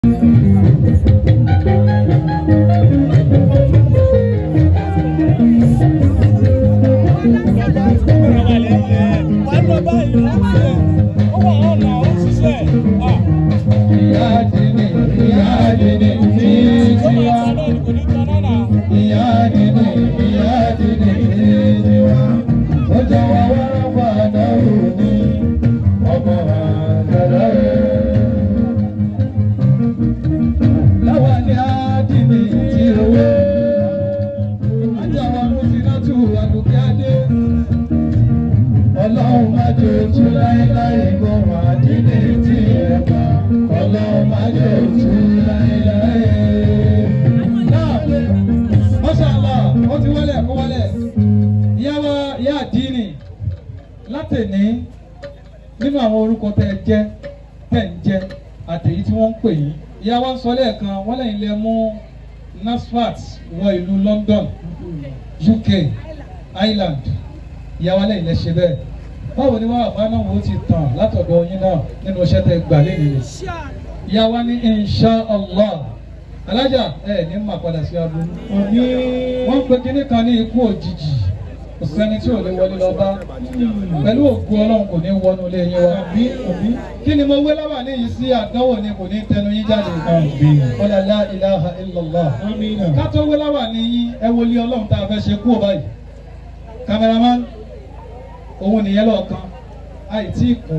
ìyá àdínì ìyá àdínì ní tiwa ìyá àdínì ìyá àdínì ní tiwa ó jẹ́ wá wá padà wò ní ọmọ àgbàdo rẹ̀. láwa ní àdínì tí owó ajá wa mú sinátù àdùkẹ́ adé ọlọ́run má jẹ́ ojú láéláé gbọ́rọ̀ àdínì tí ẹ bá ọlọ́run má jẹ́ ojú láéláé. náà mọ́ṣáláà ó ti wọlé kó wọlé ìyáwó ìyá àdínì látẹ̀ní nínú àwọn orúkọ tẹ́ ẹ jẹ́ tẹ́ ń jẹ́ àtẹ̀yí tí wọ́n ń pè yín ìyá wa ń sọ lẹ́ẹ̀kan wọ́n lẹ́yìn lẹ mú NASFAT wọ ìlú London UK Ireland ìyá wa lẹ́yìn lẹ ṣe bẹ́ẹ̀ báwo ni wàá bá náà wò ó ti tàn látọ̀dọ̀ yín náà nínú iṣẹ́ tẹ́ gbà lẹ́yìn rẹ̀ ìyá wa ní insha allah alájà ẹ ní mà padà sí aburú wọ́n ń pe kinní kan ní ikú òjijì kò sẹ́ni tí ò lè wọlé lọ bá pẹ̀lú ògùn ọlọ́run kò ní wọnú ilé yín wa kí ni mo wé láwà ní yìí sí àdánwò ni kò ní tẹnu yín jáde wala la ilaha illallah ká tó wé láwà ní yín ẹ wọlé ọlọ́run tá a fẹ́ ṣe kú ò báyìí kameraman òun nìyẹn lọ́ọ̀kan àìtí kù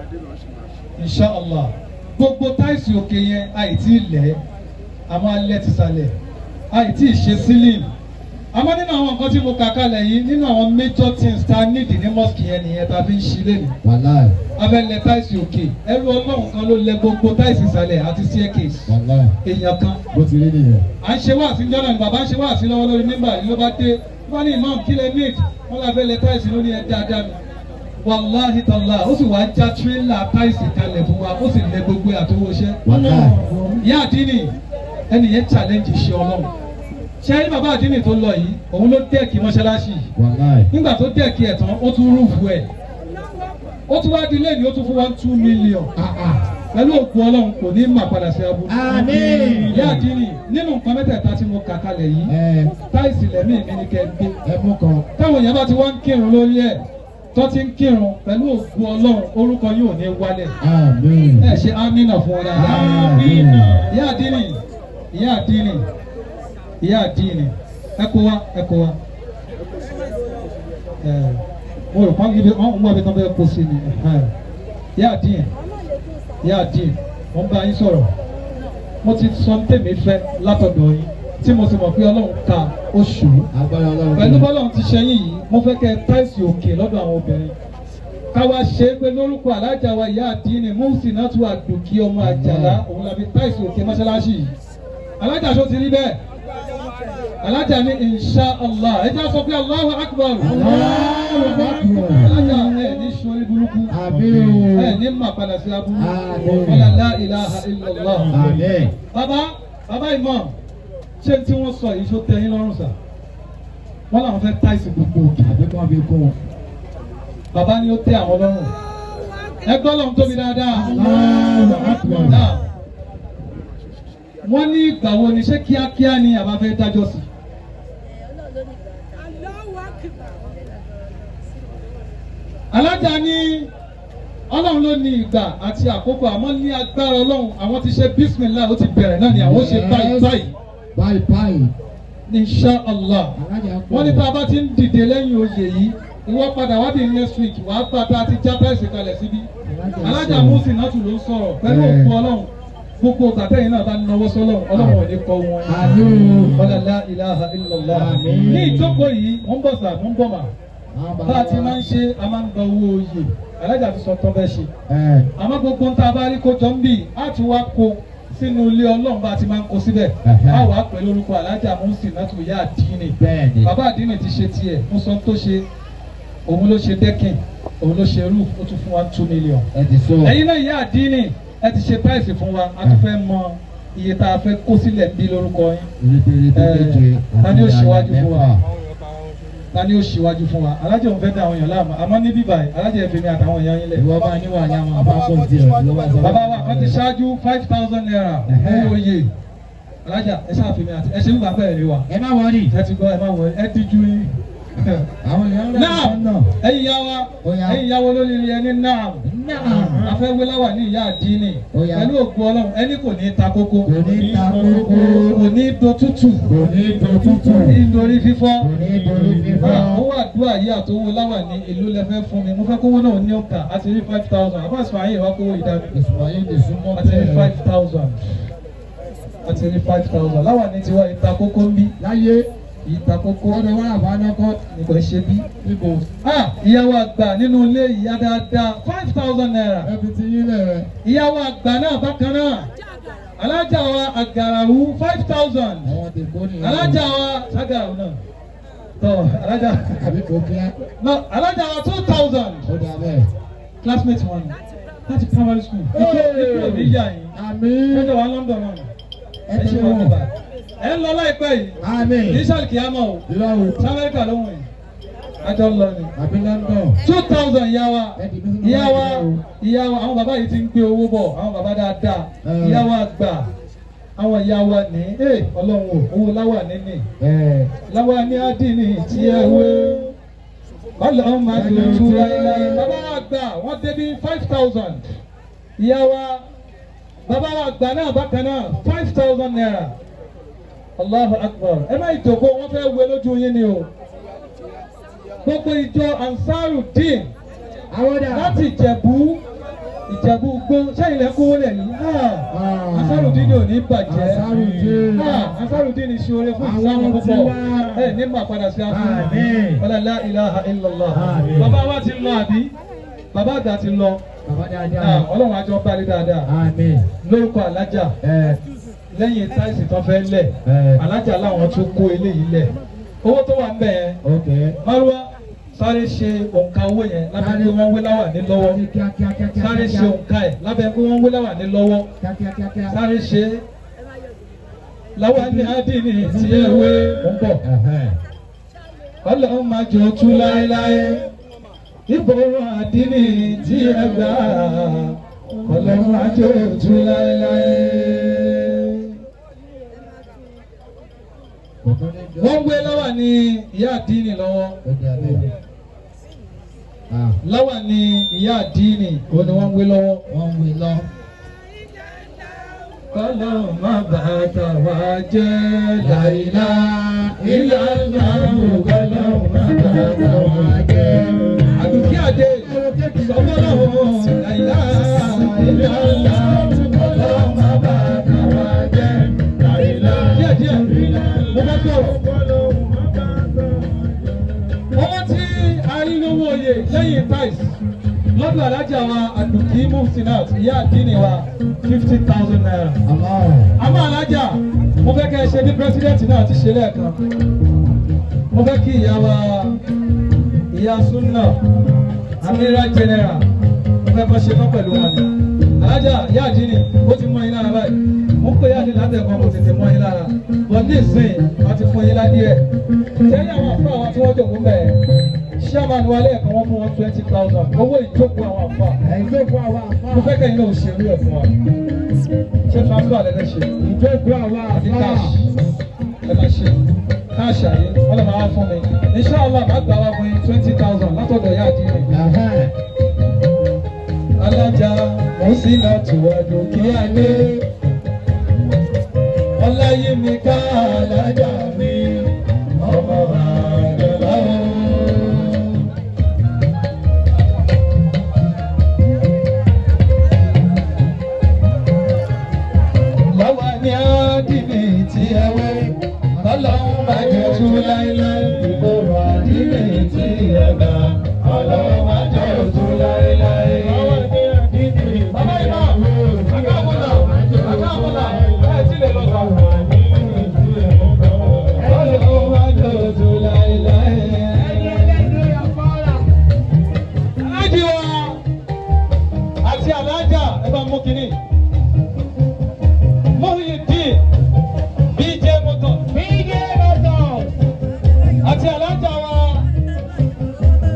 inshallah gbogbo táìsì òkè yẹn àìtí ilẹ̀ àmọ́ alẹ́ ti sàlẹ̀ àìtí ìṣe sílìm àmọ́ nínú àwọn nǹkan tí mo kà kalẹ̀ yìí nínú àwọn major things tá a nídìí ní mosque yẹn nìyẹn tá a fi ń ṣí lẹ́nu wàláì abẹ́lẹ̀ táìsì òkè ẹrú ọlọ́run kan ló lẹ gbogbo táìsì ìsàlẹ̀ àti staircase wàláì èèyàn kan bó ti rí nìyẹn. à ń ṣe wáàsí jọ́nà ni bàbá ń ṣe wáàsí lọ́wọ́ lórí nígbà yìí ló bá dé wọ́n ní imam kí lè need wọ́n lábẹ́ lẹ táìsì lórí ẹ dáadáa mi wàláhi tàlá ó sì wá já tírélà táìsì kalẹ̀ fún wa ó sì lẹ gbogbo àtọwọ́ iṣẹ́ wàláì ìyá àdínì ẹni yẹn challenge ṣe ọlọ́run ṣé ayé bàbá àdínì tó lọ yìí òun ló dẹ́ẹ̀kì mọ́ṣáláṣí yìí wàláì nígbà tó dẹ́ẹ̀kì ẹ̀ tán ó tún rúfu ẹ̀ ó tún wá di lẹ́yìn ó tún fún wa two million pẹ̀lú òkú ọlọ́run kò ní mà padà sí aburú. Àmín. ìyá àdínì nínú nǹkan mẹ́tẹ̀ẹ̀ta tí mo kà kalẹ̀ yìí ẹ táìsì lẹ́mí mi ni kẹ́ gbé ẹ mú kan. táwọn èèyàn bá ti wá ń kírun lórí ẹ̀ tó ti ń kírun pẹ̀lú òkú ọlọ́run orúkọ yóò ní wálẹ̀ àmín. ẹ ṣe amínà fún ọ dáadáa. Àmín. ìyá àdínì ìyá àdínì ìyá àdínì ẹ kó wa ẹ kó wa. ẹ mo rò pọ́n ibi wọ́n mú abẹ́tán bẹ́ẹ̀ kó sí ni ẹ. ìyá àdínì ìyá àdínì mo ń bá yín sọ̀rọ̀ mo ti sọ ní tèmi fẹ́ látọ̀dọ̀ yín tí mo sì mọ̀ pé ọlọ́run ka oṣù agbára ọlọ́run. pẹ̀lú bọ́lọ́run ti ṣe yín yìí mo fẹ́ kẹ́ táìsì òkè lọ́dọ̀ àwọn obìnrin káwa ṣe é pé lórúkọ alájà wa ìyá àdínì mọ́ọ̀sì náà tún àdùkí ọmọ àjàlá òun làbí táìsì òkè mọ́ṣáláṣí yìí alájà ṣó ti rí bẹ́ẹ̀ alájà ní insha allah ẹ jẹ́ sọ pé allahu akbar Allahu akbar. alájà ẹ ní sori burúkú Àmín. ẹ ní mà padà sí aburú Àmín. wala la ilaha illallah àmín. bàbá bàbá imam ṣé tí wọ́n sọ yìí ṣó tẹ́ yín lọ́rùn sà wọ́n làwọn fẹ́ táìsì gbogbo òkè àbí kan fi kún un. bàbá ni ó tẹ́ àwọn lọ́rùn ẹ gbọ́ lọ́run tóbi dáadáa Allahu akbar. náà wọ́n ní ìgbà wo ni ṣé kíákíá ni àbá fẹ́ dájọ́ sí alájà ní ọlọ́run ló ní ìgbà àti àkókò àmọ́ ní agbára ọlọ́run àwọn ti ṣe bísímìlá ó ti bẹ̀rẹ̀ náà ni àwọn ó ṣe báyìí báyìí báyìí báyìí. insha allah alájà pọ̀. wọ́n ní tá a bá ti ń dìde lẹ́yìn oyè yìí ìwọ padà wá di next week wàá gbà tá a ti já pẹ́ẹ́sì kalẹ̀ síbí alájà musi nàtù ló ń sọ̀rọ̀ pẹ̀lú Ẹ̀. òkú ọlọ́run gbogbo gbàtẹ́yìn náà bá ń náwó sọ́lọ́run ọlọ́run ò ní kọ́ wọn. Àmín. ọlọ́lá ilaha illallah. Àmín. ní ìjókòó yìí wọ́n ń bọ̀ sà wọ́n ń bọ̀ mà Àwọn bá a ti máa ń ṣe a máa ń gba owó oyè alájà ti sọ tọ́ bẹ́ẹ̀ ṣe ẹ àmọ́ gbogbo ń tá a bá rí kó jọ ń bì á ti wá kó sínú ilé ọlọ́run bá a ti máa ń kó síbẹ̀ Ẹ̀hẹ́. á wàá pẹ̀lú orúkọ alájà musi nàtù yá àdínì bẹ́ẹ̀ ni. bàbá àdínì ti ṣe tiẹ̀ mo sọ tó ṣe òun ló ṣe dẹ́kìn òun ló ṣe roof ó tún fún wa two million. ẹ ti sọ. ẹ̀yin náà ìyá àdínì ẹ ti ṣe táìsì fún wa a tún fẹ́ mọ iye tá a fẹ́ kó sílẹ̀ bí lórúkọ yín Rétérété Ẹ, méje. ta ni ó àti ṣíwájú fún wa? mẹ́fà. ta ni ó ṣíwájú fún wa alájẹ òun fẹ́ dá àwọn èèyàn láàmú àmọ́ ní bíbá yìí alájẹ ẹ̀fẹ̀ mi àtàwọn èèyàn yín lẹ̀. ìwọ máa níwà ní àwọn àbápọ̀ díẹ̀ ìwọ máa sọ. bàbá wa wọ́n ti ṣáájú five thousand naira owó oyè alájà ẹ ṣàfihàn àti ẹ ṣe ń gbà bẹ́ẹ̀ rí wa ẹ má wọrí. ẹ ti gbọ́ ẹ má wọ ẹ díjú yín. àwọn èèyàn rẹ̀ náà ń náà. ẹ̀yin yá wa Ó yá. ẹ̀yin yá wa lórí ẹni náà náà. afẹ́wéláwà ní ìyá àdínì Ó yá. pẹ̀lú ògùn ọlọ́run ẹni kò ní ta kókó kò ní ta kókó. kò ní do tútù kò ní dòtútù. nítorí fífọ́ kò ní dorí fífọ́. ó wà dúà yìí àtọwọ́ láwà ní ìlú lẹ́fẹ́ fún mi mo fẹ́ kówó náà ní ọ̀kà àti rí five thousand àbá ìsìnmáyé wa kówó ìdájọ́ ìsúnmọ́yé lè súnmọ́ àti rí five thousand àti rí five thousand láwà ní tiwa ìta kókó ń bí láyé ìta kókó kọ́ni wọ́n àbánọ́kọ́ nìkan ṣe bí. níbo. Ah, ìyàwó àgbà nínú ilé ìyá dáadáa five thousand naira. ẹbí ti yín lẹ̀ rẹ̀. ìyàwó àgbà náà bákan náà alájà wa àgàràwù five thousand àwọn ti kó nìyẹn. alájà wa ságàràwù náà tọ alájà àbí kò kíá. no alájà wa two thousand ó dà bẹ́ẹ̀. classmate wọn láti primary school ikú ikú òbí yà yín àmín. ẹjọ wa London náà ẹ ẹ ṣe tẹ́ wọn wọn. níbà ẹ ń lọ láìpẹ́ yìí àmín. kì í ṣàlùkìyàmọ o lọ́wọ́. sí Amẹ́ríkà lóhùn yìí àjọ ń lọ ni àbí London. two thousand ìyá wa ẹ dì mí sínú ìyá wa báyìí o. ìyá wa àwọn bàbá yìí ti ń gbé owó bọ̀ àwọn bàbá dáadáa Mm. ìyá wa gbà àwọn ìyá wa ní ẹ ọlọ́run o owó láwà níní ẹ láwà ní àdínì tí ẹ wé ọlọ́run máa tó tú láéláé bàbá wa gbà wọ́n débi five thousand ìyá wa bàbá wa gbà náà bákan náà five thousand naira Allahu Akbar ẹ má ìjòkó wọ́n fẹ́ wé lójú yín ni o gbogbo ìjọ Ansarudeen àwọn dà. láti ìjẹ̀bú ìjẹ̀bú gbó sẹ́yìn lẹ́kọ́wọ́ lẹ̀ ní Ansarudeen ò ní bàjẹ́ Ansarudeen. Ah, Ansarudeen ní ṣoore fún Àwọn ìsìlámù tí púpọ̀ wá. ẹ ní mà padà sí àfihàn Àmín. wala la ilaha illallah Àmín. bàbá wa ti lọ àbí bàbá àgbà ti lọ bàbá Ah, dáadáa. ọlọ́run àjọ bá rí dáadáa àmín. lórúkọ alájà ẹ lẹ́yìn táìsì tó fẹ́ lẹ̀ ẹ alájà láwọn tún kó eléyìí lẹ̀ owó tó wà ń bẹ̀ yẹn ok. Márúwá sáré ṣe òǹkà owó yẹn lábẹ́ pé wọ́n wé láwà ní lọ́wọ́ Sáré kíá kíá kíá kíá sáré kíá. ṣe òǹkà ẹ̀ lábẹ́ pé wọ́n wé láwà ní lọ́wọ́ kíá kíá kíá kíá. sáré ṣe láwà ní ádìní tí ẹ wé ń bọ̀ Ẹ̀hẹ́n. ọlọ́run máa jọ tú láéláé ìbòrò àdínní tí ẹ gbà ọlọ́run máa jọ tú láéláé. Kò tó ní jọ. wọ́n wé láwà ní ìyá àdínní lọ́wọ́ Ó dà bẹ́ẹ̀. Ah, láwà ní ìyá àdínní òun ni wọ́n wé lọ́wọ́. wọ́n wí lọ. kọ́lọ́ má bàtà wá jẹ́ láìlá ilá ìlànà kọ́lọ́ má bàtà wá jẹ́. àdùkí àdé sọ́kọ́lọ́ láìlá ilá ìlànà kọ́lọ́ má bàtà wá jẹ́ láìlá. díẹ̀ díẹ̀ mo bá sọ̀rọ̀. owó tí a rí lówó oyè lẹ́yìn price lọ́dọ̀ alájà wa àdùkí mufsinat ìyá àdínì wa fifty thousand naira Àmọ́ àmọ́ alájà mo fẹ́ kẹ́ ẹ ṣe bí pírẹsidẹ́ǹtì náà ti ṣe lẹ́ẹ̀kan mo fẹ́ kí ìyá wa ìyá súnà amira general mo fẹ́ kọ́ ṣe kọ́ pẹ̀lú wọn ni alájà ìyá àdínì ó ti mọ yín lára báyìí mo ń pè yá àdínì látẹ̀kọ́ mo tètè mọ yín lára bọ́ ní ìsìn wọ́n ti fún yín ládìẹ̀ sẹ́yìn àwọn àfọ àwọn tí wọ́n jòkó bẹ́ẹ̀ chairman wa lẹ́ẹ̀kan wọ́n fún wọn twenty thousand owó ìjókòó àwọn àfọ ìjókòó àwọn mo àfáà. fẹ́ kẹ́yìn náà ṣe irú ẹ̀ fún wa ṣé transfer lẹ́lẹ́ ṣe Ìjókòó àwọn àti àfáà. cash ẹ máa ṣe cash àyè wọ́n lè máa wá fún mi inshallah máa gbà wá fún yín twenty thousand látọ̀dọ̀ yá àdínì. Ẹ̀hẹ́n. alájà mo sì náà tù ọdún kí á lé ọláyémi ká alájà mi ọmọ àjọlá o. láwa ní àdínì tí ẹ wé ọlọ́run máa jẹ́ tú láéláé ìgboro àdínì tí ẹ gbà ọlọ́run máa jẹ́ tú láéláé. Bàbá ìmọ̀, àkàbọ̀là, àkàbọ̀là, ẹ̀ tí lè lọ sọ. Ọlọ́run máa jẹ́ tú láéláé. Aláàjì wa àti aláàjà ẹ bá mú kínní. Muhyiddin BJ Motors àti alájà wa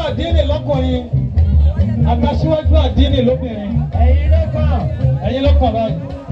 àdínì lọ́kùnrin àtàṣíwájú àdínì lóbìnrin Ẹ̀yin ló kàn. ẹ̀yin ló kàn báyìí.